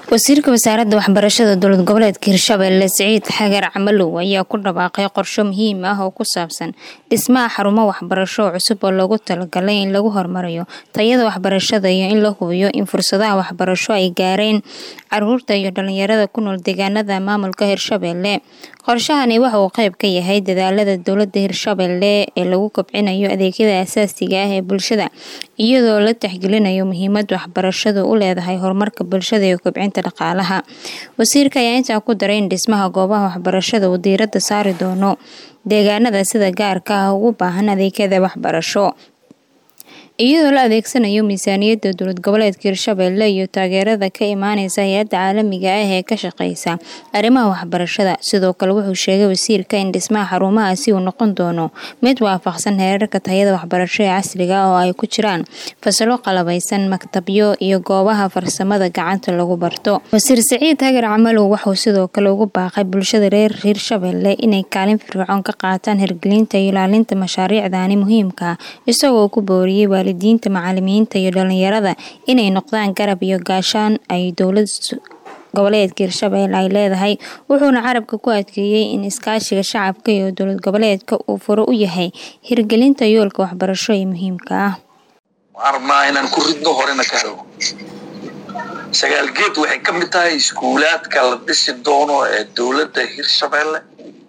wasiirka wasaaradda waxbarashada dowlad goboleedka hirshabelle siciid xagar camalow ayaa ku dhawaaqay qorsho muhiim ah oo ku saabsan dhismaha xarumo waxbarasho oo cusub oo loogu talagalay in lagu horumariyo tayada waxbarashada iyo in la hubiyo in fursadaha waxbarasho ay gaareen caruurta iyo dhalinyarada ku nool deegaanada maamulka hirshabelle qorshahani waxa uu qayb ka yahay dadaalada dowlada hirshabelle ee lagu kobcinayo adeegyada asaasiga ah ee bulshada iyadoo la tixgelinayo muhiimada waxbarashadu u leedahay horumarka bulshada iyo kobcinta dhaqaalaha wasiirka ayaa intaa ku daray in dhismaha goobaha waxbarashada uu diirada saari doono deegaanada sida gaarka ah ugu baahan adeegyada waxbarasho iyadoo la adeegsanayo miisaaniyadda dowlad goboleedka hirshabelle iyo taageerada ka imaaneysa hay-adda caalamiga ah ee ka shaqeysa arrimaha waxbarashada sidoo kale wuxuu sheegay wasiirka in dhismaha xarumahaasi uu noqon doono mid waafaqsan heerarka tayada waxbarasho ee casriga ah oo ay ku jiraan fasalo qalabeysan maktabyo iyo goobaha farsamada gacanta lagu barto wasiir siciid hagar camalow wuxuu sidoo kale ugu baaqay bulshada reer hirshabelle inay kaalin firfircoon ka qaataan hirgelinta iyo ilaalinta mashaariicdani muhiimka ah isagoo ku booriyey waalidiinta macalimiinta iyo dhalinyarada inay noqdaan garab iyo gaashaan ay dowlad goboleedka hirshabelle ay leedahay wuxuuna carabka ku adkeeyey in iskaashiga shacabka iyo dowlad goboleedka uu furo u yahay hirgelinta yoolka waxbarasho ee muhiimka ah waxaan rabnaa inaan ku ridno horena ka helno sagaalgeed waxay ka mid tahay iskuulaadka la dhisi doono ee dowladda hirshabelle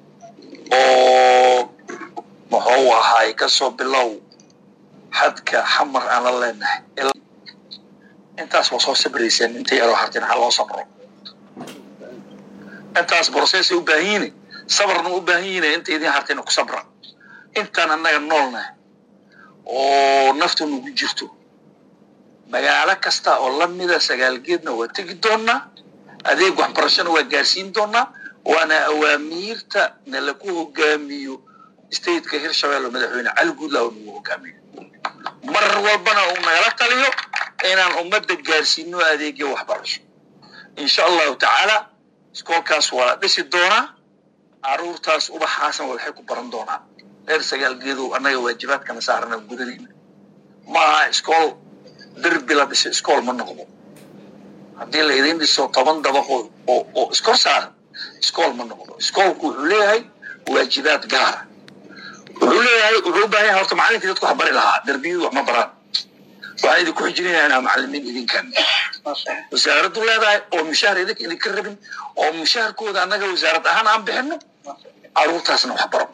oo muxuu ahaay kasoo bilow xadka xamar aan la leenahay intaas waa soo sabrayseen inta yaroo hartin ha loo sabro intaas brocessay u baahan yihin sabarna u baahan yihin inta idin hartina ku sabra intaan annaga noolna oo naftu nagu jirto magaalo kasta oo lamida sagaalgeedna waa tegi doonaa adeeg waxbarashona waa gaarsiin doonaa waana awaamiirta na lagu hogaamiyo stateka hirshabelle madaxweyne cali guudla oo nagu hogaamiyo mar walbana uu nagala taliyo inaan ummadda gaarsiino adeegyo waxbarasho insha allahu tacaala iskoolkaas waa dhisi doonaa caruurtaas ubaxaasna waxay ku baran doonaan reer sagaalgeedow annaga waajibaadkana saarana gudanayna ma aha iskool derbi la dhiso iskool ma noqdo haddii la idin dhiso toban dabaqoo oo oo iskor saaran iskool ma noqdo iskoolku wuxuu leeyahay waajibaad gaara wuxuu leeyahay wuxuu u baahan yahay horta macalinkii dadku wax bari lahaa derbiyadu wax ma baraan waxaan idinku xijinaya inaa macalimiin idinkan wasaaraddu leedahay oo mushaar idinka idinka rabin oo mushaarkooda annaga wasaarad ahaan aan bixino caruurtaasna wax baro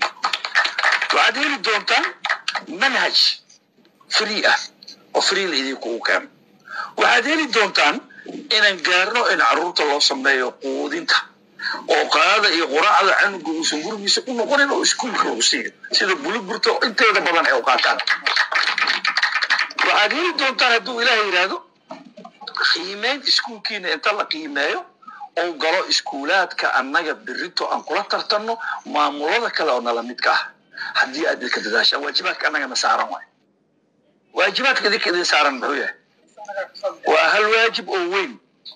waxaad heli doontaan manhaj free ah oo free la idinkugu keeno waxaad heli doontaan inaan gaarno in caruurta loo sameeyo quudinta oo qaada iyo quraacda canuga uusan gurigiisa ku noqonin oo iskuulka lagu siiyo sida buluburta inteeda badan ay u qaataan waxaad heli doontaan hadduu ilaah yidhaahdo qiimeyn iskuulkiina inta la qiimeeyo oo galo iskuulaadka annaga berito aan kula tartanno maamulada kale oo nala midka ah haddii aad idinka dadaashaan waajibaadka annagana saaran waay waajibaadka idinka idin saaran muxuu yahay waa hal waajib oo weyn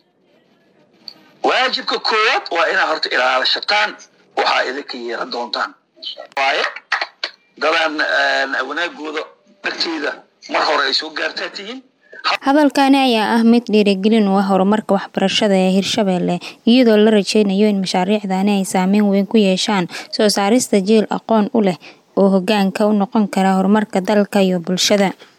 waajibka koowaad waa inaad horta ilaalashataan waxaa idinka yeelan doontaan waaye dadaan wanaagooda agteeda mar hore ay soo gaartaa tihiin hadalkani ayaa ah mid dhiirigelin u ah horumarka waxbarashada ee hirshabelle iyadoo la rajeynayo in mashaariicdani ay saameyn weyn ku yeeshaan soo saarista jiil aqoon u leh oo hogaanka u noqon kara horumarka dalka iyo bulshada